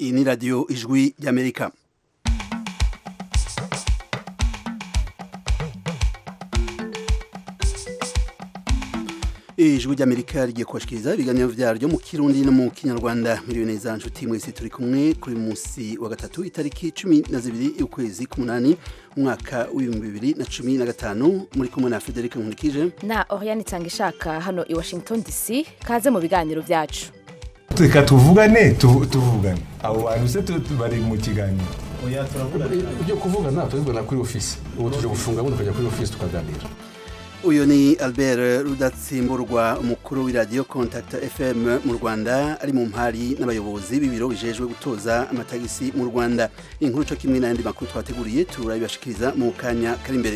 iyi ni radiyo ijwi ry'amerika ijwi ry'amerika rigiye kubashikiriza ibiganiro vyaryo mu kirundi no mu kinyarwanda miliyoni za nshuti mwese turi kumwe kuri musi wa gatatu itariki cumi na zibiri y'ukwezi k'umunani umwaka w'ibihumbi bibiri na cumi na gatanu muri kumwe na federica nkurikije na oriane itanga ishaka hano i washington dc kaze mu biganiro vyacu reka tuvugane tu- tuvugane abo bantu se tu- tu- bari mu kiganiro ibyo kuvugana tubibona kuri ofisi ubu tuje gufunga bundi tukajya kuri ofisi tukaganira uyu ni albert rudatsimburwa umukuru w'iradiyo contact fm mu rwanda ari mu mpari n'abayobozi b'ibiro bijejwe gutoza amatagisi mu rwanda inkuru co kimwe n'ayandi makuru twateguriye turabibashikiriza mu kanya kari imbere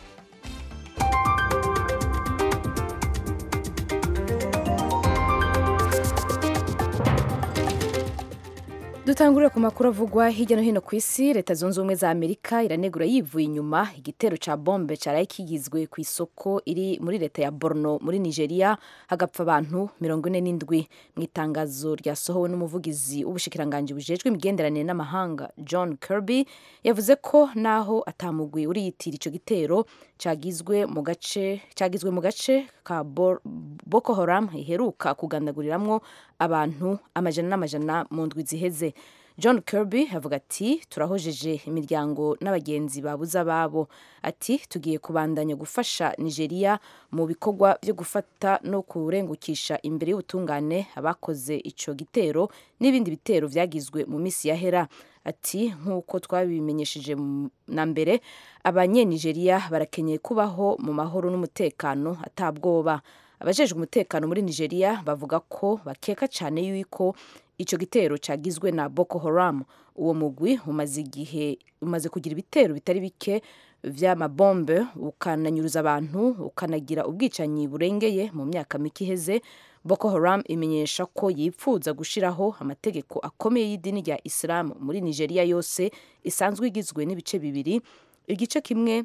dutangurire ku makuru avugwa hirya no hino ku isi leta zunze ubumwe za amerika iranegura yivuye inyuma igitero ca bombe caraye kigizwe ku isoko iri muri leta ya borno muri nigeria hagapfa abantu mirongo ine n'indwi mu itangazo ryasohowe n'umuvugizi w'ubushikiranganji bujejwe imigenderanire n'amahanga john kirby yavuze ko naho atamugwi uriyitira ico gitero cagizwe mu gace cagizwe mu gace ka Bor- boko haram iheruka kugandaguriramwo abantu amajana n'amajana mu ndwi ziheze john kirby avuga ati turahojeje imiryango n'abagenzi babuze ababo ati tugiye kubandanya gufasha nigeria mu bikorwa byo gufata no kurengukisha imbere y'ubutungane abakoze ico gitero n'ibindi bitero vyagizwe mu misi yahera ati nk'uko twabimenyesheje mu- na mbere abanyenigeriya barakenyeye kubaho mu mahoro n'umutekano atabwoba abajejwe umutekano muri nigeria bavuga ko bakeka cyane yuko ico gitero cagizwe na boko haram uwo mugwi umaze igihe umaze kugira ibitero bitari bike vy'amabombe ukananyuruza abantu ukanagira ubwicanyi burengeye mu myaka mike iheze boko haram imenyesha ko yipfuza gushiraho amategeko akomeye y'idini rya isilamu muri nigeria yose isanzwe igizwe n'ibice bibiri igice kimwe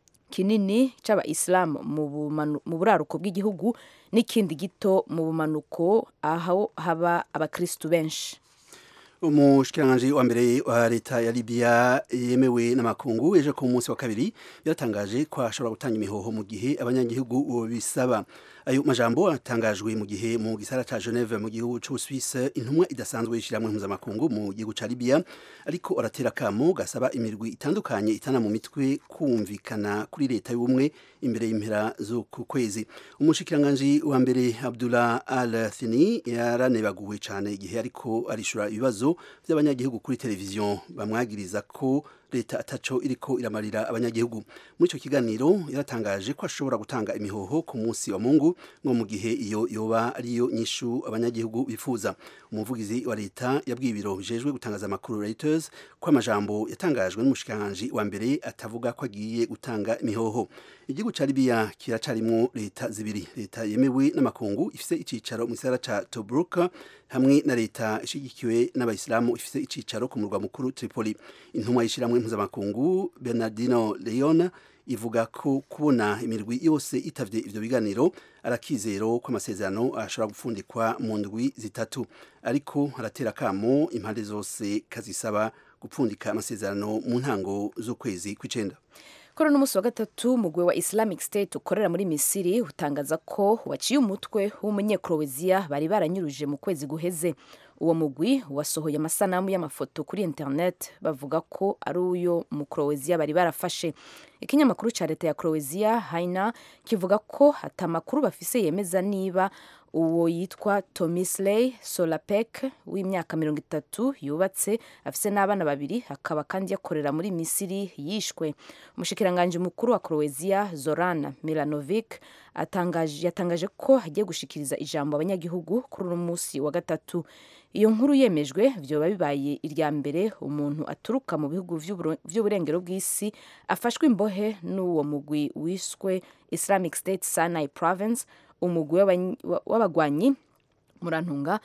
kinini c'abayisilamu mu bumanu- mu buraruko bw'igihugu n'ikindi gito mu bumanuko aho haba abakristu benshi umushikiranganji wa mbere wa leta ya libya yemewe n'amakungu ejo ku munsi wa kabiri yaratangaje ko ashobora gutanga imihoho mu gihe abanyagihugu bisaba ayo majambo atangajwe mu gihe mu gisara ca geneve mu gihugu c'ubusuwise intumwa idasanzwe y'ishiramwe mpuzamakungu mu gihugu ca libya ariko aratera akamo gasaba imirwi itandukanye itana mu mitwe kumvikana kuri leta y'ubumwe imbere y'impera z'uku kwezi umushikiranganji wa mbere abdullah al thini yaranebaguwe cane igihe ariko arishura ibibazo by'abanyagihugu kuri televiziyo bamwagiriza ko leta ataco iriko iramarira abanyagihugu muri ico kiganiro yaratangaje ko ashobora gutanga imihoho ku munsi wa mungu ngo mu gihe iyo yoba ariyo nyishu abanyagihugu bifuza umuvugizi wa leta yabwiye ibiro bijejwe gutangaza amakuru Reuters ko amajambo yatangajwe n'umushikiranganji wa mbere atavuga ko agiye gutanga imihoho igihugu ca Libya kiracarimwo leta zibiri leta yemewe n'amakungu ifise icicaro mu gisagara ca Tobruk hamwe na leta ishigikiwe n'abayisilamu ifise icicaro ku murwa mukuru Tripoli intumwa y'ishiramwe mpuzamakungu Bernardino Leon ivuga ko kubona imirwi yose itavye ivyo biganiro arakizero ko amasezerano ashobora gupfundikwa mu ndwi zitatu ariko haratera akamo impande zose kazisaba gupfundika amasezerano mu ntango z'ukwezi kw'icenda kuri uno munsi wa gatatu umugwi wa islamic state ukorera muri misiri utangaza ko waciye umutwe w'umunyekroweziya bari baranyuruje mu kwezi guheze uwo mugwi wasohoye amasanamu y'amafoto kuri internet bavuga ko ari uyo mu kroweziya bari barafashe ikinyamakuru ca leta ya kroweziya haina kivuga ko ata makuru bafise yemeza niba uwo yitwa tomisley solapek w'imyaka mirongo itatu yubatse afise n'abana babiri akaba kandi yakorera muri misiri yishwe umushikiranganji mukuru wa croatia zoran milanovic atangaje, yatangaje ko hagiye gushikiriza ijambo abanyagihugu kuri uno munsi wa gatatu iyo nkuru yemejwe vyoba bibaye irya mbere umuntu aturuka mu bihugu vy'uburo- vy'uburengero bw'isi afashwe imbohe n'uwo mugwi wiswe islamic state sinai province umugwi w'abany- wa- w'abagwanyi murantunga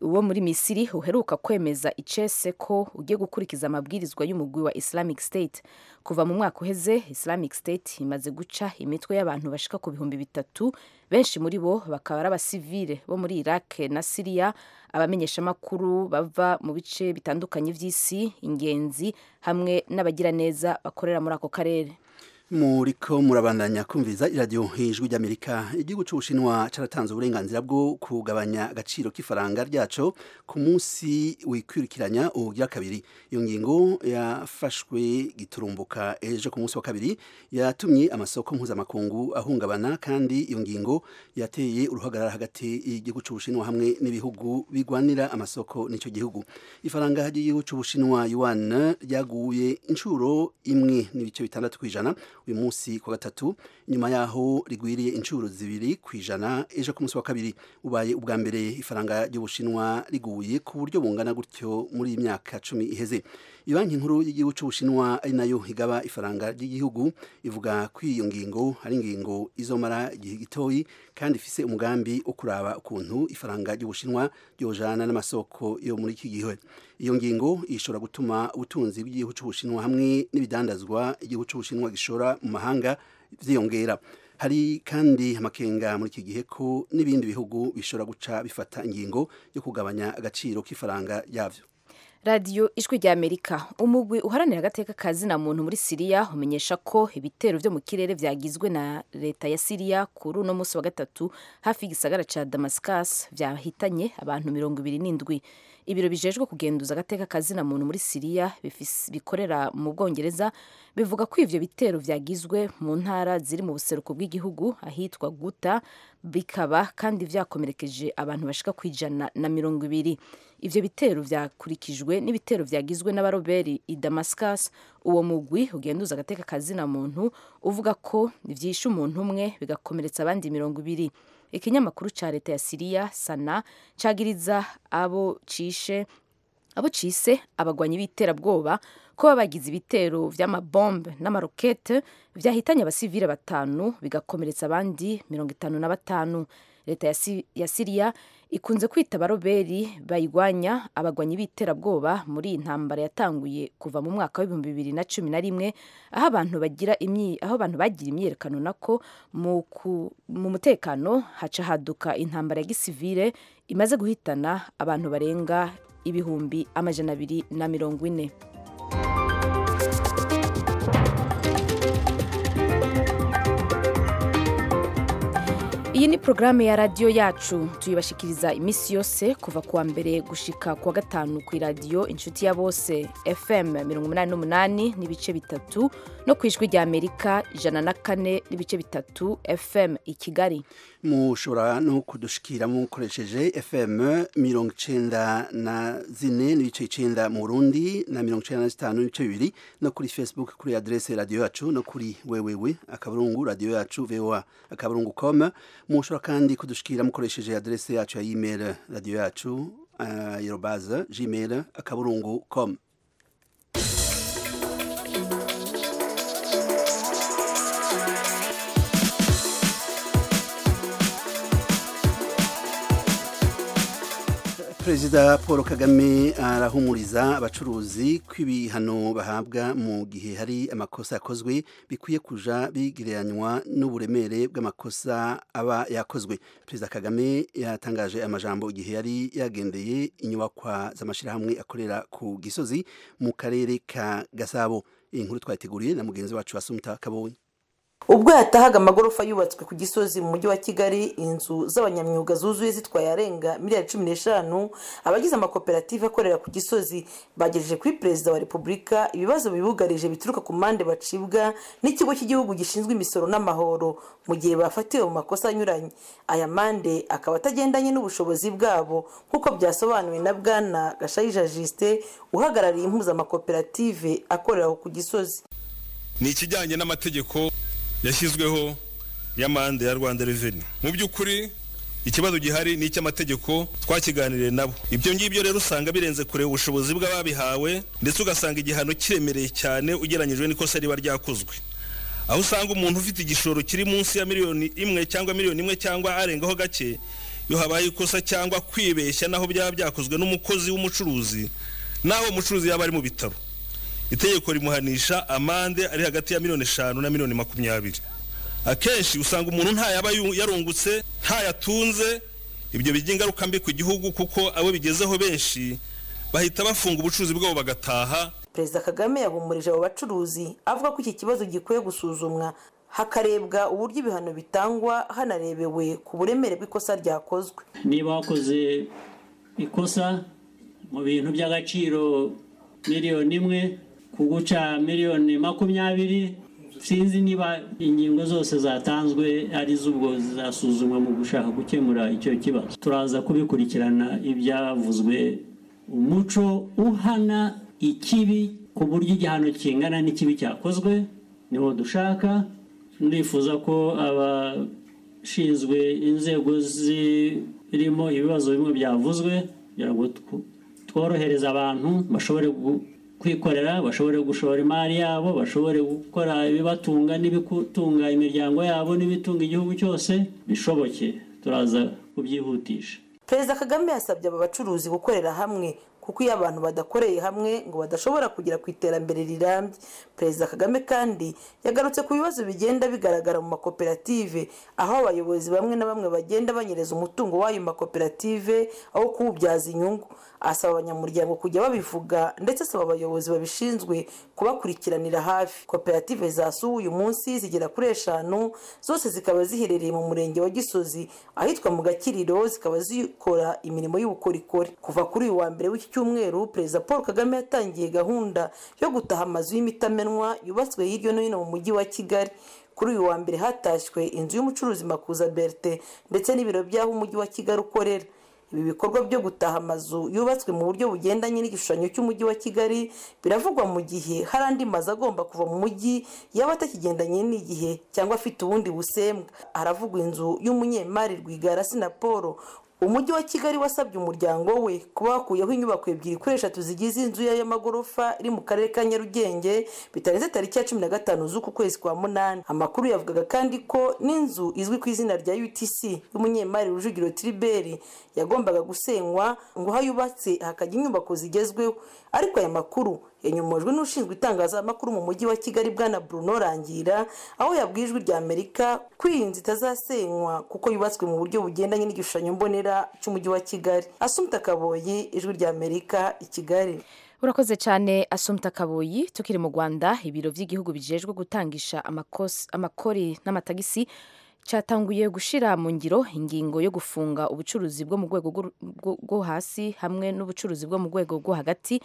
wo muri misiri uheruka kwemeza icese ko ugiye gukurikiza amabwirizwa y'umugwi wa islamic state kuva mu mwaka uheze islamic state imaze guca imitwe y'abantu bashika ku bihumbi bitatu benshi muri bo bakaba ari abasivile bo muri iraq na siriya abamenyeshamakuru bava mu bice bitandukanye by'isi ingenzi hamwe n'abagiraneza bakorera muri ako karere muriko murabandanya kumviza iradiyo hejuru ry'amerika igihugu cy'ubushinwa cyaratanze uburenganzira bwo kugabanya agaciro k'ifaranga ryaco ku munsi wikwirikiranya ubugira kabiri iyo ngingo yafashwe giturumbuka ejo ku munsi wa kabiri yatumye amasoko mpuzamakungu ahungabana kandi iyo ngingo yateye uruhagarara hagati y'igihugu cy'ubushinwa hamwe n'ibihugu bigwanira amasoko n'icyo gihugu ifaranga ry'igihugu cy'ubushinwa yuan ryaguye inshuro imwe n'ibice bitandatu ku ijana uyu munsi ku gatatu nyuma yaho rigwiriye inshuro zibiri ku ijana ejo ku munsi wa kabiri ubaye ubwa mbere ifaranga ry'ubushinwa riguye ku buryo bungana gutyo muri iyi myaka cumi iheze banki nkuru y'igihugu cy'ubushinwa ari nayo igaba ifaranga ry'igihugu ivuga ko iyo ngingo ari ingingo izomara igihe gitoyi kandi ifise umugambi wo kuraba ukuntu ifaranga ry'ubushinwa ryojana n'amasoko yo muri iki gihe iyo ngingo ishobora gutuma ubutunzi bw'igihugu cy'ubushinwa hamwe n'ibidandazwa igihugu cy'ubushinwa gishora mu mahanga vyiyongera hari kandi amakenga muri iki gihe ko n'ibindi bihugu bishobora guca bifata ingingo yo kugabanya agaciro k'ifaranga ryavyo radiyo ijwi rya amerika umugwi uharanira agateka ka zina muntu muri siriya umenyesha ko ibitero byo mu kirere byagizwe na leta ya siriya kuri uno munsi wa gatatu hafi y'igisagara ca damascus vyahitanye abantu mirongo ibiri n'indwi ibiro bijejwe kugenduza agateka ka zina muntu muri siriya bikorera mu bwongereza bivuga ko ivyo bitero vyagizwe mu ntara ziri mu buseruko bw'igihugu ahitwa guta bikaba kandi vyakomerekeje abantu bashika ku ijana na mirongo ibiri ivyo bitero vyakurikijwe n'ibitero vyagizwe n'abaroberi i damascus uwo mugwi ugenduza agateka ka zina muntu uvuga ko vyishe umuntu umwe bigakomeretsa abandi mirongo ibiri ikinyamakuru ca leta ya siriya sana cagiriza abo cishe abo cise abagwanyi b'iterabwoba ko baba bagize ibitero vy'amabombe n'amarokete vyahitanye abasivile batanu bigakomeretsa abandi mirongo itanu na batanu leta ya, si, ya siriya ikunze kwita abaroberi bayigwanya abagwanyi b'iterabwoba muri iyi ntambara yatanguye kuva mu mwaka w'ibihumbi bibiri na cumi na rimwe aho abantu bagira imyi aho abantu bagira imyiyerekano nako mu, mu mutekano haca haduka intambara ya gisivile imaze guhitana abantu barenga ibihumbi amajana abiri na mirongo ine iyi ni porogaramu ya radiyo yacu tuyibashikiriza iminsi yose kuva kuwa mbere gushika kuwa gatanu ku iradiyo inshuti ya bose fm mirongo umunani n'umunani n'ibice bitatu no ku ijwi rya amerika ijana na kane n'ibice bitatu fm i kigali mushobora no kudushikira mukoresheje fm mirongo icenda na zine n'ibice icenda mu burundi na mirongo icenda na zitanu n'ibice bibiri no kuri facebook kuri adrese radiyo yacu no kuri wewewe akaburungu radiyo yacu voa akaburungu com mushobora kandi kudushikira mukoresheje adrese yacu ya email radiyo yacu uh, yerobaza gmail akaburungu com perezida paul kagame arahumuriza abacuruzi ko ibihano bahabwa mu gihe hari amakosa yakozwe bikwiye kuja bigereranywa n'uburemere bw'amakosa aba yakozwe perezida kagame yatangaje amajambo igihe yari yagendeye inyubakwa z'amashyirahamwe akorera ku gisozi mu karere ka gasabo iyi nkuru twayiteguriye na mugenzi wacu wasumta kabonye ubwo yatahaga amagorofa yubatswe ku gisozi mu mujyi wa kigali inzu z'abanyamyuga zuzuye zitwaye arenga miliyari cumi n'eshanu abagize amakoperative akorera ku gisozi bagejeje kuri perezida wa repubulika ibibazo bibugarije bituruka ku mpande bacibwa n'ikigo cy'igihugu gishinzwe imisoro n'amahoro mu gihe bafatiwe mu makosa anyuranye aya mande akaba atagendanye n'ubushobozi bwabo nk'uko byasobanuwe na bwana gashayija jisite uhagarariye impuzamakoperative akorera ku gisozi ni ikijyanye n'amategeko yashyizweho y'amande ya rwanda reveni mu by'ukuri ikibazo gihari ni icy'amategeko twakiganiriye nabo ibyo ngibyo rero usanga birenze kureba ubushobozi bw'ababihawe ndetse ugasanga igihano kiremereye cyane ugereranyijwe n'ikosa riba ryakozwe aho usanga umuntu ufite igishoro kiri munsi ya miliyoni imwe cyangwa miliyoni imwe cyangwa arengaho gake iyo habaye ikosa cyangwa kwibeshya naho byaba byakozwe n'umukozi w'umucuruzi naho umucuruzi yaba ari mu bitaro itegeko rimuhanisha amande ari hagati ya miliyoni eshanu na miliyoni makumyabiri akenshi usanga umuntu ntayaba yarungutse ntayatunze ibyo bigira ingaruka mbi ku gihugu kuko abo bigezeho benshi bahita bafunga ubucuruzi bwabo bagataha perezida kagame yahumurije abo bacuruzi avuga ko iki kibazo gikwiye gusuzumwa hakarebwa uburyo ibihano bitangwa hanarebewe ku buremere bw'ikosa ryakozwe niba wakoze ikosa mu bintu by'agaciro miliyoni imwe kuguca miliyoni makumyabiri sinzi niba ingingo zose zatanzwe ari z'ubwo zizasuzumwa mu gushaka gukemura icyo kibazo turaza kubikurikirana ibyavuzwe umuco uhana ikibi ku buryo igihano kingana n'ikibi cyakozwe niho dushaka ndifuza ko abashinzwe inzego zirimo ibibazo bimwe byavuzwe kugira ngo tworohereze abantu bashobore kwikorera bashobore gushora imari yabo bashobore gukora ibibatunga n'ibitunga imiryango yabo n'ibitunga igihugu cyose bishoboke turaza kubyihutisha perezida kagame yasabye aba bacuruzi gukorera hamwe kuko iyo abantu badakoreye hamwe ngo badashobora kugera ku iterambere rirambye perezida kagame kandi yagarutse ku bibazo bigenda bigaragara mu makoperative aho abayobozi bamwe na bamwe bagenda banyereza umutungo w'ayo makoperative aho kuwubyaza inyungu asaba abanyamuryango kujya babivuga ndetse asaba abayobozi babishinzwe kubakurikiranira hafi koperative zasuwe uyu munsi zigera kuri eshanu zose zikaba ziherereye mu murenge wa gisozi ahitwa mu gakiriro zikaba zikora imirimo y'ubukorikori kuva kuri uyu wa mbere w'iki cyumweru perezida paul kagame yatangiye gahunda yo gutaha amazu y'imitamenwa yubatswe hirya no hino mu mujyi wa kigali kuri uyu wa mbere hatashywe inzu y'umucuruzi makuza berite ndetse n'ibiro by'aho umujyi wa kigali ukorera ibi bikorwa byo gutaha amazu yubatswe mu buryo bugendanye n'igishushanyo cy'umujyi wa kigali biravugwa mu gihe hari andi mazu agomba kuva mu mujyi yaba atakigendanye n'igihe cyangwa afite ubundi busembwa haravugwa inzu y'umunyemari rwigara sinapolo umujyi wa kigali wasabye umuryango we kuba wakuyeho inyubako ebyiri kuri eshatu zigize inzu y'amagorofa iri mu karere ka nyarugenge bitarenze tariki ya cumi na gatanu z'uku kwezi kwa munani amakuru yavugaga kandi ko n'inzu izwi ku izina rya utc y'umunyemari rujugiro triberi yagombaga gusenywa ngo aho yubatse hakajya inyubako zigezweho ariko aya makuru yanyomojwe n'ushinzwe itangazamakuru mu mujyi wa kigali bwana bruno rangira aho yabwiye ijwi rya amerika ko iyi nzu itazasenywa kuko yubatswe mu buryo bugendanye n'igishushanyo mbonera cy'umujyi wa kigali asumta kaboyi ijwi rya amerika i kigali urakoze cyane asumta kaboyi tukiri mu rwanda ibiro by'igihugu bijejwe gutangisha amakori n'amatagisi cyatanguye gushyira mu ngiro ingingo yo gufunga ubucuruzi bwo mu rwego rwo hasi hamwe n'ubucuruzi bwo mu rwego rwo hagati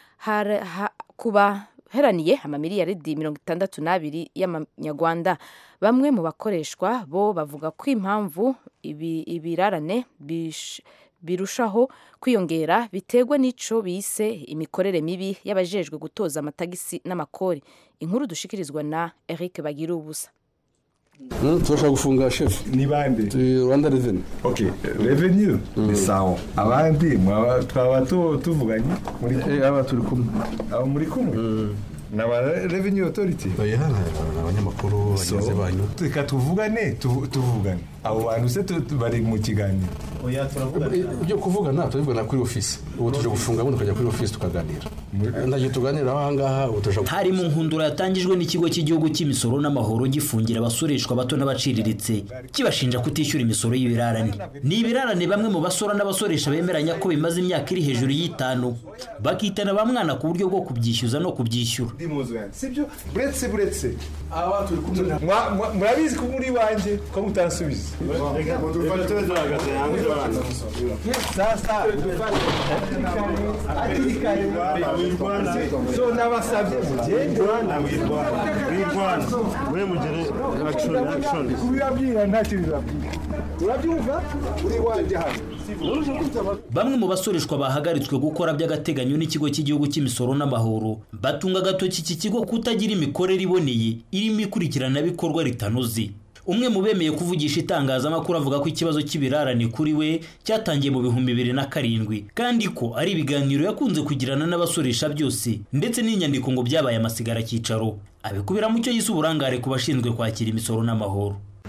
kuba heraniye amamiliyaridi mirongo itandatu n'abiri y'amanyarwanda bamwe mu bakoreshwa bo bavuga ko impamvu ibirarane birushaho kwiyongera biterwa n'icyo bise imikorere mibi y'abajejwe gutoza amatagisi n'amakori inkuru dushikirizwa na eric bagira ubusa turashaka gufunga shefu ni bande rwanda reveni ok reveni ni sawa abandi twaba tuvuganye muri kumwe aba turi kumwe aba muri kumwe ni aba reveni otoriti ni abanyamakuru bagenzi banyu reka tuvugane tuvugane abo bantu se bari mu kiganiro ibyo kuvugana tubivugana kuri ofisi ubu tuje gufunga bundi tukajya kuri ofisi tukaganira ndagiye tuganiraho ahangaha ubu tuje hari mu nkundura yatangijwe n'ikigo cy'igihugu cy'imisoro n'amahoro gifungira abasoreshwa bato n'abaciriritse kibashinja kutishyura imisoro y'ibirarane ni ibirarane bamwe mu basora n'abasoresha bemeranya ko bimaze imyaka iri hejuru y'itanu bakitana ba mwana ku buryo bwo kubyishyuza no kubyishyura sibyo buretse buretse murabizi ko muri iwanjye ko mutansubiza sasa hakiri kare so nabasabye mugende wirwana we mugere action action kubibabwira ntacyo bibabwira urabyumva uri iwanjye hano bamwe mu basoreshwa bahagaritswe gukora by'agateganyo n'ikigo cy'igihugu cy'imisoro n'amahoro batunga agatoki iki kigo kutagira imikorere iboneye irimo ikurikiranabikorwa ritanoze umwe mu bemeye kuvugisha itangazamakuru avuga ko ikibazo cy'ibirarane kuri we cyatangiye mu bihumbi bibiri na karindwi kandi ko ari ibiganiro yakunze kugirana n'abasoresha byose ndetse n'inyandiko ngo byabaye amasigara cyicaro abikubira mu cyo yise uburangare ku bashinzwe kwakira imisoro n'amahoro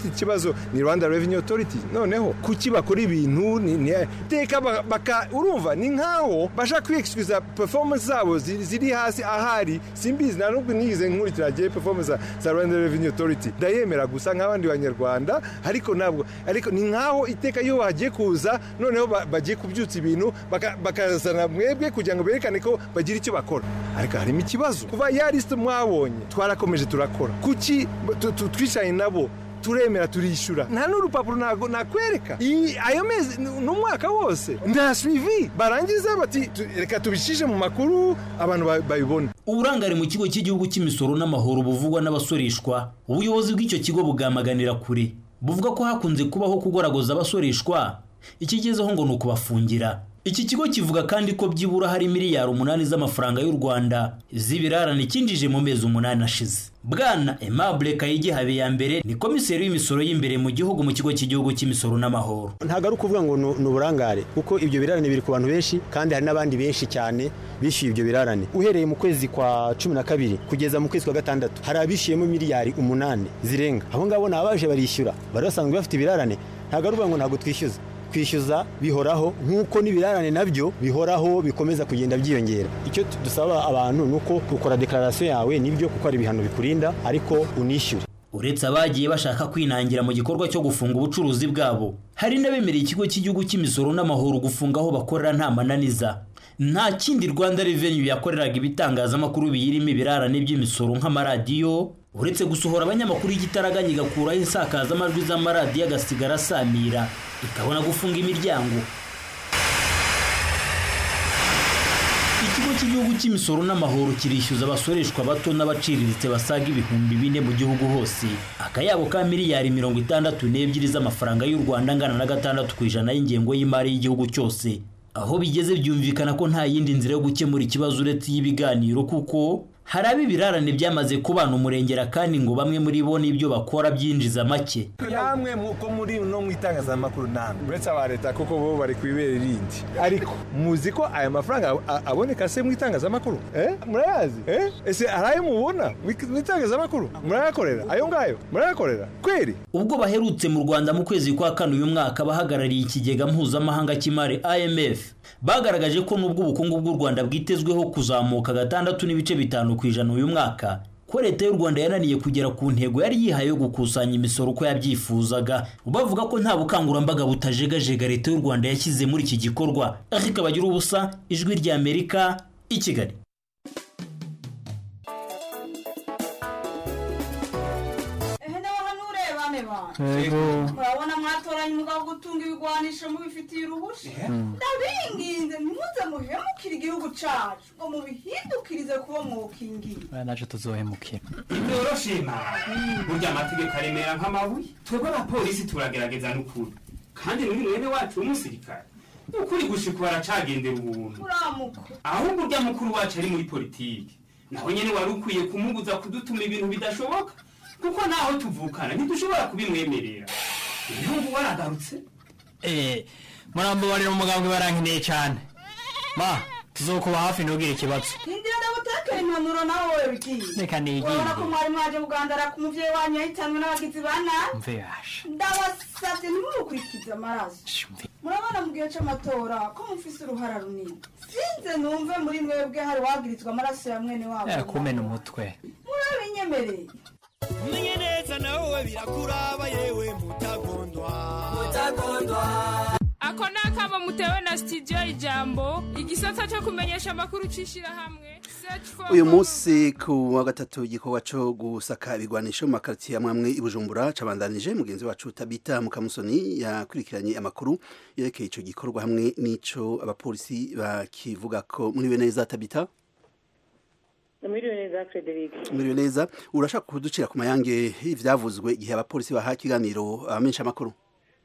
abafite ikibazo ni rwanda revenue authority noneho kuki bakora ibintu ni- ni- teka ba- baka urumva ni nkaho bashaka kwiyexcusa performance zabo ziri ziri hasi ahari simbizi nta nubwo nigize nkurikira gihe performance za- za rwanda revenue authority ndayemera gusa nk'abandi banyarwanda ariko ntabwo ariko ni nkaho iteka iyo bagiye kuza noneho ba- bagiye kubyutsa ibintu baka- bakazana mwebwe kugira ngo berekane ko bagira icyo bakora ariko harimo ikibazo kuva ya lisite mwabonye twarakomeje turakora kuki tu- tu- twicaye nabo turemera turishyura nta n'urupapuro ntago nakwereka Iyi- ayo mezi ni ni umwaka wose nta suivi barangiza bati tu- reka tubishyije mu makuru abantu ba- babibone uburangare mu kigo cy'igihugu cy'imisoro n'amahoro buvugwa n'abasoreshwa ubuyobozi bw'icyo kigo bwamaganira kure buvuga ko hakunze kubaho kugoragoza abasoreshwa ikigezeho ngo ni ukubafungira iki kigo kivuga kandi ko byibura hari miliyari umunani z'amafaranga y'u rwanda z'ibirarane cyinjije mu mezi umunani ashize bwana aimable kayigi habiyambere ni komiseri w'imisoro y'imbere mu gihugu mu kigo cy'igihugu cy'imisoro n'amahoro ntabwo ari ukuvuga ngo ni- ni uburangare kuko ibyo birarane biri ku bantu benshi kandi hari n'abandi benshi cyane bishyuye ibyo birarane uhereye mu kwezi kwa cumi na kabiri kugeza mu kwezi kwa gatandatu hari abishyuyemo miliyari umunani zirenga abo ngabo ni abaje barishyura bari basanzwe bafite ibirarane ntabwo ari ukuvuga ngo ntabwo twishyuza kwishyuza bihoraho nk'uko n'ibirarane nabyo bihoraho bikomeza kugenda byiyongera icyo tu- dusaba abantu ni uko ukora dekararasiyo yawe nibyo kuko hari ibihano bikurinda ariko unishyure uretse abagiye bashaka kwinangira mu gikorwa cyo gufunga ubucuruzi bwabo hari n'abemereye ikigo cy'igihugu cy'imisoro n'amahoro gufunga aho bakorera nta mananiza nta kindi rwanda revenue yakoreraga ibitangazamakuru biyirimo ibirarane by'imisoro nk'amaradiyo uretse gusohora abanyamakuru y'igitaraganya igakuraho insakazamajwi z'amaradiyo agasigara asamira ikabona gufunga imiryango ikigo cy'igihugu cy'imisoro n'amahoro kirishyuza abasoreshwa bato n'abaciriritse basaga ibihumbi bine mu gihugu hose akayabo ka miliyari mirongo itandatu n'ebyiri z'amafaranga y'u rwanda angana na gatandatu ku ijana y'ingengo y'imari y'igihugu cyose aho bigeze byumvikana ko nta yindi nzira yo gukemura ikibazo uretse iy'ibiganiro kuko hari abo ibirarane byamaze kubana umurengera kandi ngo bamwe muri bo n'ibyo bakora byinjiza make namwe ko muri no mu itangazamakuru namwe uretse aba leta kuko bo bari ku ibere rindi ariko muzi ko aya mafaranga a- aboneka se mu itangazamakuru eh murayazi eh ese hari ayo mubona mu itangazamakuru murayakorera ayo ngayo murayakorera kweri ubwo baherutse mu rwanda mu kwezi kwa kane uyu mwaka abahagarariye ikigega mpuzamahanga cy'imari imf bagaragaje ko n'ubwo ubukungu bw'u rwanda bwitezweho kuzamuka gatandatu n'ibice bitanu ku ijana uyu mwaka ko leta y'u rwanda yananiye kugera ku ntego yari yihaye yo gukusanya imisoro uko yabyifuzaga bavuga ko nta bukangurambaga butajegajega leta y'u rwanda yashyize muri iki gikorwa ariko bagira ubusa ijwi ry'amerika i kigali ehe nawe hano urebane bantu Yego. murabona mwatoranye umugabo wo gutunga ibigwanisho mubifitiye uruhushya Mhm. ndabinginze ntimuze muhemukire igihugu cacu ngo mubihindukirize kuba mwokingiye Oya, naje tuzohemukira ntibyoroshima burya amategeko aremera nk'amabuye twebwe abapolisi turagerageza n'ukuri kandi n'uri mwene wacu w'umusirikare ukuri gushika baracagendera ubuntu uramuka ahubwo urya mukuru wacu ari muri politiki nawe nyene wari ukwiye kumubuza kudutuma ibintu bidashoboka kuko naho tuvukana ntidushobora kubimwemerera impamvu waragarutse eh murambabarira umugambwe barankeneye cyane ma tuzokuba hafi ntugire ikibazo hindira ndagutekera impanuro nawe wowe bigiye Reka nigire. urabona ko mwari mwaje kugandara ku muvyeyi wanyu yahitanwe n'abagizi ba nabi mve yasha ndabasavye ntimumukurikize amaraso murabona mu gihe c'amatora ko mufise uruhara runini sinze numve muri mwebwe hari wagirizwa amaraso ya mwene wabo Eh, kumena umutwe murabinyemereye umenye neza nawe birakuraba yewe mutagondwa mutagondwa ako ni akamo mutewe na studio ijambo igisata cyo kumenyesha amakuru cy'ishyirahamwe search for uyu munsi ku wa gatatu igikorwa cyo gusaka ibigwanisho mu makaritiye amwe amwe i bujumbura cabandanije mugenzi wacu tabita mukamusoni yakurikiranye amakuru yerekeye ico gikorwa hamwe n'ico abapolisi bakivuga ko muriwe neza tabita Mwiriwe neza Frederic. muriwe neza urashaka kuducira ku mayange ivyavuzwe igihe abapolisi baha ikiganiro abamenyesha amakuru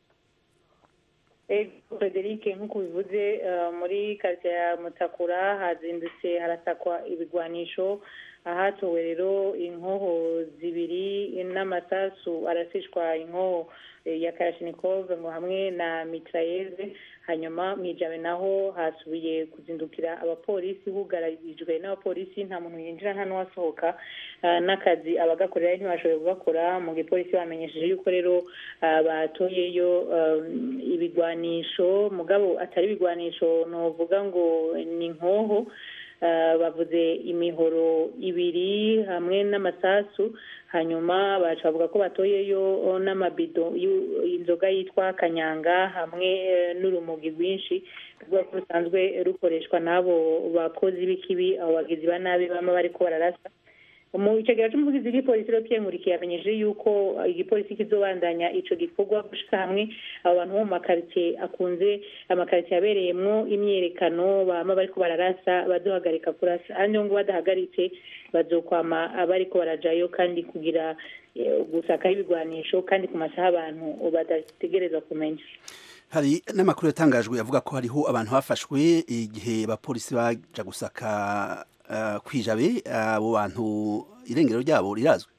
Eh, Frederic nk'uko bivuze eh, muri quartier ya Mutakura hazindutse harasakwa ibigwanisho ahatowe rero inkoho zibiri n'amasasu arasishwa inkoho eh, ya karashinikov ngo hamwe na mitrayeze hanyuma mu ijabe naho hasubiye kuzindukira abapolisi hugarijwe n'abapolisi nta muntu yinjira nta n'uwasohoka Ah, n'akazi abagakorera ntibashoboye kugakora mu gipolisi bamenyesheje yuko rero ah, batoyeyo um, ibigwanisho mugabo atari ibigwanisho novuga ngo ni inkoho Ah, bavuze imihoro ibiri hamwe n'amasasu hanyuma baca bavuga ko batoyeyo n'amabido y'u- inzoga yitwa kanyanga hamwe eh, n'urumogi rwinshi ruvuga ko rusanzwe rukoreshwa n'abo bakozi b'ikibi abo bagizi ba nabi bama bariko bararasa mu icegera c'umuvugizi w'igipolisi rero Pierre Nkurikiye yamenyesheje yuko igipolisi kizobandanya ico gikorwa gushika hamwe abo bantu bo mu makaritsiye akunze amakaritsiye abereyemwo imyiyerekano bama bariko bararasa bazohagarika kurasa handi ngo badahagaritse bazokwama abariko barajayo kandi kugira eh, gusakaho ibigwanisho kandi ku masaha abantu badategerezwa kumenya hari n'amakuru yatangajwe avuga ko hariho abantu bafashwe igihe abapolisi baja gusaka uh, kwijabe abo bantu irengero ryabo rirazwi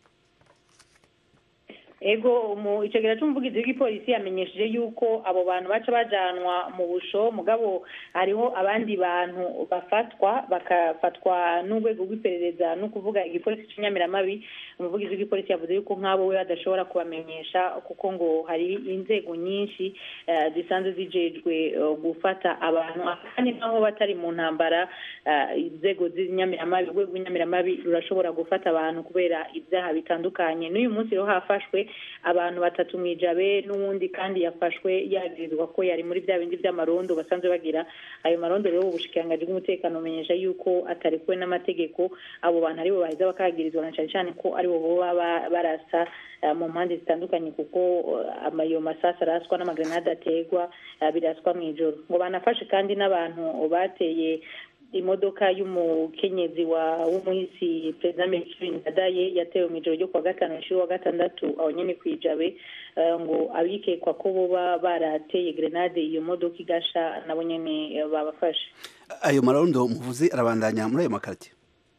ego mu icegera c'umuvugizi w'igipolisi yamenyesheje yuko abo bantu baca bajanwa mu busho mugabo hariho abandi bantu bafatwa bakafatwa n'urwego rw'iperereza no kuvuga igipolisi c'inyamiramabi umuvugizi w'igipolisi yavuze yuko nk'abo we badashobora kubamenyesha kuko ngo hari inzego nyinshi eh, zisanzwe zijejwe eh, gufata abantu kandi naho batari mu ntambara eh, inzego z'inyamiramabi urwego rw'inyamiramabi rurashobora gufata abantu kubera ibyaha bitandukanye n'uyu munsi rero hafashwe abantu batatu mu ijabe n'uwundi kandi yafashwe yagirizwa ko yari muri bya bindi by'amarondo basanzwe bagira ayo marondo rero ubushikiranganji bw'umutekano bumenyesha yuko atarekuwe n'amategeko abo bantu aribo baheza bakagirizwa na cyane cyane ko aribo boba ba- barasa eh, mu mpande zitandukanye kuko eh, ama- ayo masasi araswa n'amagrenade ategwa eh, biraswa mu ijoro ngo banafashe kandi n'abantu bateye imodoka y'umukenyezi wa w'umuhisi perezida Melchior Ndadaye yatewe mu ijoro ryo kuwa gatanu nshuro wa gatandatu aho nyene kwijabe eh, ngo abikekwa ko boba barateye grenade iyo modoka igasha nabo nyene eh, babafashe ayo marondo muvuze arabandanya muri ayo makaritiye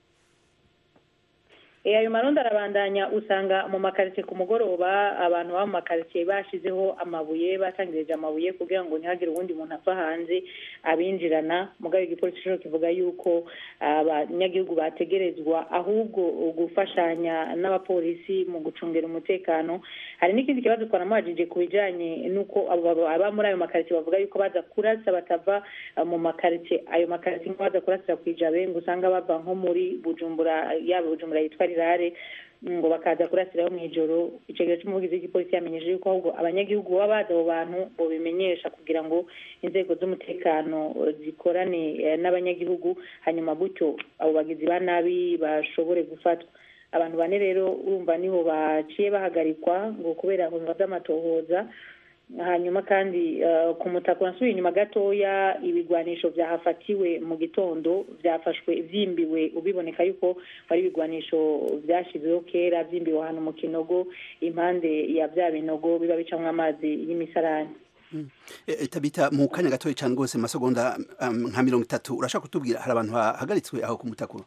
Eh, ayo marondo arabandanya usanga mu makaritsiye ku mugoroba abantu baba mu makaritsiye bashizeho amabuye batangirije amabuye kugira ngo ntihagire uwundi muntu ava hanze abinjirana mugabo igipolisi cyo kivuga yuko abanyagihugu bategerezwa ahubwo gufashanya n'abapolisi mu gucungira umutekano hari n'ikindi kibazo twanamubajije ku bijanye n'uko abo baba aba muri ayo makaritsiye bavuga yuko baza kurasa batava eh, mu makaritsiye ayo makaritsiye nko baza kurasira ku ijabe ngo usanga bava nko muri bujumbura yaba bujumbura yitwa rirare ngo bakaza kurasiraho mu ijoro icegera c'umuvugizi w'igipolisi yamenyesheje yuko ahubwo abanyagihugu baba bazi abo bantu bobimenyesha kugira ngo inzego z'umutekano eh, zikorane eh, n'abanyagihugu hanyuma gutyo abo bagizi ba nabi bashobore gufatwa abantu bane rero urumva niho baciye bahagarikwa ngo kubera ihunga vy'amatohoza hanyuma kandi eh, ku mutaka urasubiye inyuma gatoya ibigwanisho vyahafatiwe mu gitondo vyafashwe vyimbiwe ubiboneka yuko ari ibigwanisho vyashizweho kera vyimbiwe ahantu mu kinogo impande ya vya binogo biba bicamwo amazi y'imisarani E, tabita mu kanya gatoya cyane rwose mu masegonda um, nka mirongo itatu urashaka kutubwira hari abantu bahagaritswe aho ku mutakuro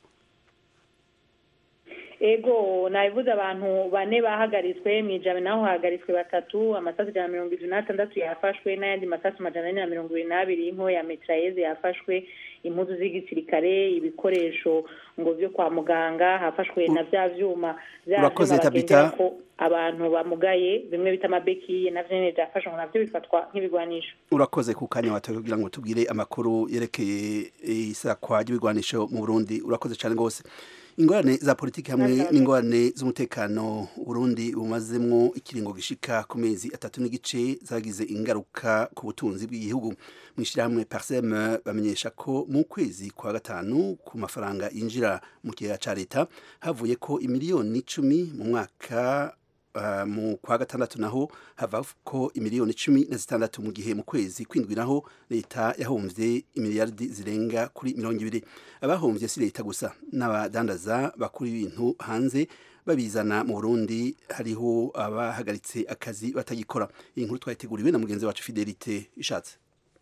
ego nabivuze abantu bane bahagaritswe mu ijabe naho hahagaritswe batatu amasasu ijana na mirongo irindwi n'atandatu yafashwe n'ayandi masasu majana ane na mirongo ibiri n'abiri y'inko ya metrayeze yafashwe impuzu z'igisirikare ibikoresho ngo vyo kwa muganga hafashwe na vya vyuma vya Urakoze, vyuma Tabitha. bagenderako abantu bamugaye bimwe bita amabekiye navyo nyene vyafashwe ngo navyo bifatwa nk'ibigwanisho urakoze ku kanya watoye kugira ngo tubwire amakuru yerekeye isakwa ry'ibigwanisho mu Burundi urakoze cyane rwose ingorane za politiki hamwe n'ingorane z'umutekano Burundi bumazemwo ikiringo gishika ku mezi atatu n'igice zagize ingaruka ku butunzi bw'igihugu mwishirahamwe Parsem bamenyesha ko mu kwezi kwa gatanu ku mafaranga yinjira mu kigega ca leta havuye ko imiliyoni icumi mu mwaka Uh, mu kwa gatandatu naho hava ko imiliyoni cumi na zitandatu mu gihe mu kwezi kwindwi naho leta yahomvye imiliyardi zirenga kuri mirongo ibiri abahomvye si leta gusa n'abadandaza bakura ibintu hanze babizana mu Burundi hariho abahagaritse akazi batagikora iyi nkuru twayiteguriwe na mugenzi wacu Fidelite ishatse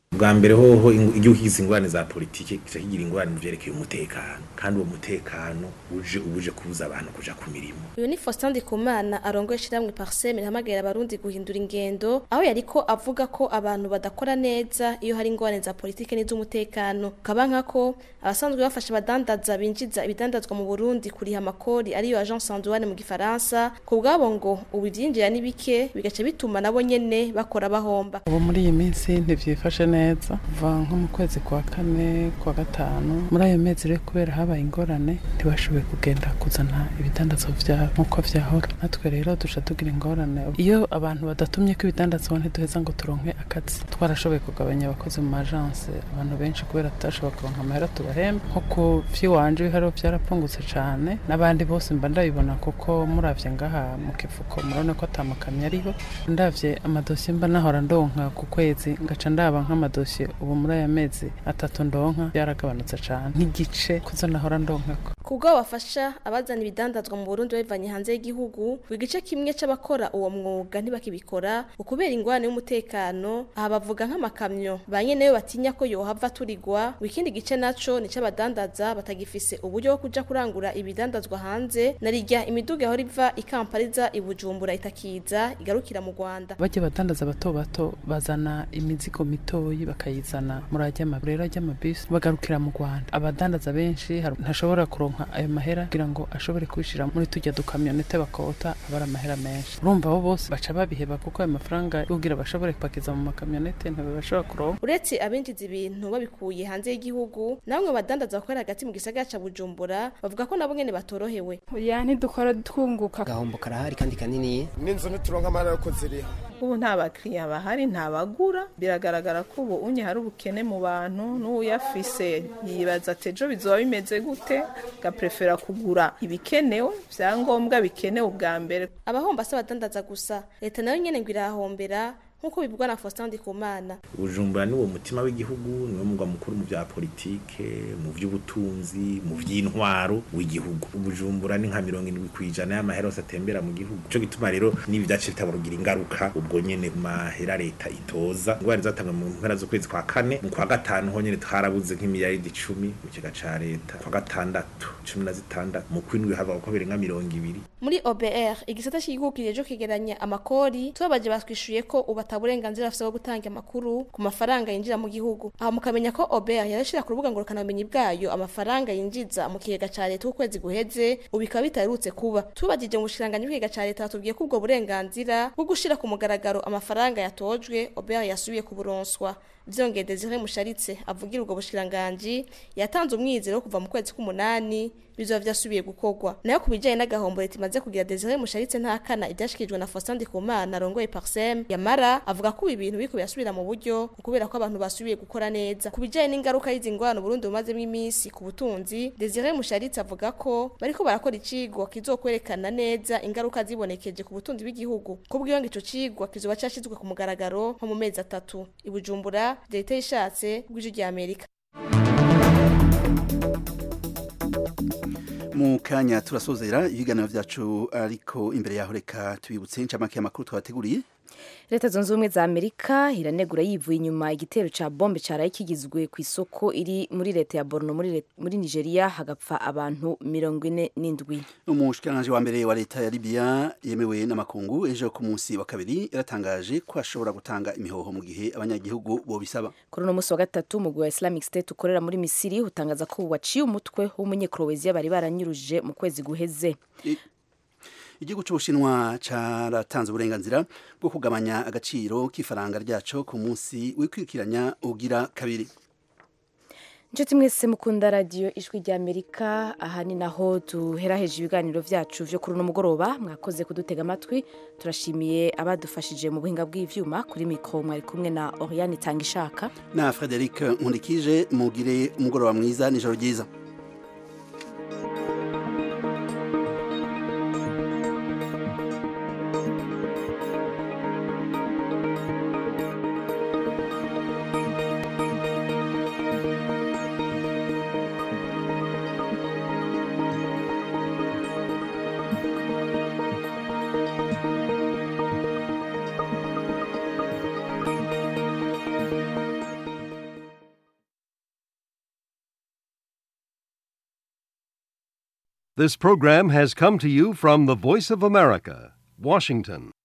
bwa mbere hoho ingu- igihugu kigize ingorane za politike kica kigira ingorane mu vyerekeye umutekano kandi uwo mutekano uje ubuje kubuza abantu kuja ku mirimo uyu ni Faustin Ndikumana arongoye ishyirahamwe Parseme rihamagarira abarundi guhindura ingendo aho yariko avuga ko abantu badakora neza iyo hari ingorane za politike n'iz'umutekano kaba nkako abasanzwe bafasha abadandaza binjiza ibidandazwa mu Burundi kuriha amakori ariyo agence sanduane mu gifaransa ku bwabo ngo ubu ivyinjira ni bike bigaca bituma nabo nyene bakora bahomba ubu muri iyi minsi ntibyifashe neza kuva nko mu kwezi kwa kane kwa gatanu muri ayo mezi rero kubera habaye ingorane ntibashoboye kugenda kuzana ibidandazwa vyabo nk'uko vyahora natwe rero duca tugira ingorane iyo abantu badatumye ko ibidandazwa ntiduheza ngo turonke akazi twarashoboye kugabanya abakozi mu agence abantu benshi kubera tutashobora kuronka amahera tubahemba nko ku vy'iwanje ibiharuro vyarapfungutse cane n'abandi bose mba ndabibona kuko muravye ngaha mu kifuko murabona ko atamakamyo ariho ndavye amadosiye mba nahora ndonka ku kwezi ngaca ndaba nk'amadosiye ubu muri aya mezi atatu ndonka byaragabanutse cane nk'igice kuzo nahora ndonkako kubwo bafasha abazana ibidandazwa mu Burundi babivanye hanze y'igihugu igice kimwe c'abakora uwo mwuga ntibakibikora ukubera ingorane y'umutekano aha bavuga nk'amakamyo ba nyeneyo batinya ko yohava turigwa ikindi gice naco ni c'abadandaza batagifise uburyo bwo kuja kurangura ibidandazwa hanze na rirya imiduga yahora iva i Kampala iza i Bujumbura itakiza igarukira mu Rwanda bajya badandaza bato bato bazana imizigo mitoyi bakayizana muri ajya rero ajya amabisi bagarukira mu Rwanda abadandaza benshi hari- ntashobora kuronka ayo mahera kugira ngo ashobore kubishira muri tujya dukamyonete bakota abara amahera menshi urumva abo bose baca babiheba kuko ayo mafaranga yo kugira bashobore kupakiza mu makamyonete ntibashobora kuronka uretse abinjiza ibintu babikuye hanze y'igihugu namwe badandaza bakorera hagati mu gisagara ca Bujumbura bavuga ko nabo nyene batorohewe oya ntidukora twunguka agahombo karahari kandi kanini n'inzu ntituronka amahera yo kuziriha ubu nta bakiriya bahari nta bagura biragaragara ko ubu unye hari ubukene mu bantu n'uyafise yibaza ati ejo bizoba bimeze gute gaprefera kugura ibikenewe vyangombwa bikenewe ubwa mbere abahomba si abadandaza gusa leta nayo nyene ngo irahombera nk'uko bivugwa na Faustin Ndikumana bujumbura ni uwo mutima w'igihugu niwo mugwa mukuru mu bya politike mu by'ubutunzi mu by'intwaro w'igihugu bujumbura ni nka mirongo indwi ku ijana y'amahera yose atembera mu gihugu cyo gituma rero n'ibi byace bitabarugira ingaruka ubwo nyene ku mahera leta itoza ingwara zatanga mu mpera z'ukwezi kwa kane mu kwa gatanu ho nyene twarabuze nk'imiliyaridi icumi mu kiga ca leta kwa gatandatu cumi na zitandatu mu kwindwi hava uko birenga mirongo ibiri muri OBR igisata cy'igihugu kijeje kwegeranya amakori tubabaje batwishuye ko ubu ataburenganzira afite bwo gutanga amakuru ku mafaranga yinjira mu gihugu aha mukamenya ko OBR yarashira ku rubuga ngurukanabumenyi bwayo amafaranga yinjiza mu kigega ca leta ukwezi guheze ubu bikaba bitarutse kuba tubagije mu bushikiranganji bw'ikigega ca leta batubwiye ko ubwo burenganzira bwo gushira ku mugaragaro amafaranga yatojwe OBR yasubiye kuburonswa vyongeye Desire Musharitse avugira ubwo bushikiranganji yatanze umwizero wo kuva mu kwezi k'umunani bizoba vyasubiye gukorwa nayo kubijanye n'agahombo leta imaze kugira Desire Musharitse ntakana ivyashikirijwe na Faustin Ndikumana arongoye Parsem yamara avuga ko ibi bintu biriko birasubira mu buryo kubera ko abantu basubiye gukora neza kubijanye n'ingaruka y'izi ngwano Burundi bumazemo iminsi ku butunzi Desire Musharitse avuga ko bariko barakora icigwa kizokwerekana neza ingaruka zibonekeje ku butunzi bw'igihugu kubw'iyo ngo ico cigwa kizoba cashizwe ku mugaragaro nko mu mezi atatu i Bujumbura leta ishatse bw'ijwi rya Amerika mu kanya turasozera ibiganiro vyacu ariko imbere yaho reka tubibutse incamake y'amakuru twabateguriye leta zunze ubumwe za amerika iranegura yivuye inyuma igitero ca bombe caraye kigizwe ku isoko iri muri leta ya borno muri, Let- muri nigeria hagapfa abantu mirongo ine n'indwi umushikiranganji wa mbere wa leta ya Libya yemewe n'amakungu ejo ku munsi wa kabiri yaratangaje ko ashobora gutanga imihoho mu gihe abanyagihugu bobisaba kuri uno munsi wa gatatu umugwi wa islamic state ukorera muri misiri utangaza ko waciye umutwe w'umunyekroweziya bari baranyuruje mu kwezi guheze igihugu cy'ubushinwa caratanze uburenganzira bwo kugabanya agaciro k'ifaranga ryaco ku munsi wikwikiranya ugira kabiri Nshuti mwese mukunda radiyo ijwi rya Amerika aha ni naho duheraheje ibiganiro vyacu vyo kuri uno mugoroba mwakoze kudutega amatwi turashimiye abadufashije mu buhinga bw'ivyuma kuri mikro mwari kumwe na Oriane Tangishaka na Frederic Nkundikije mugire umugoroba mwiza nijoro ryiza This program has come to you from the Voice of America, Washington.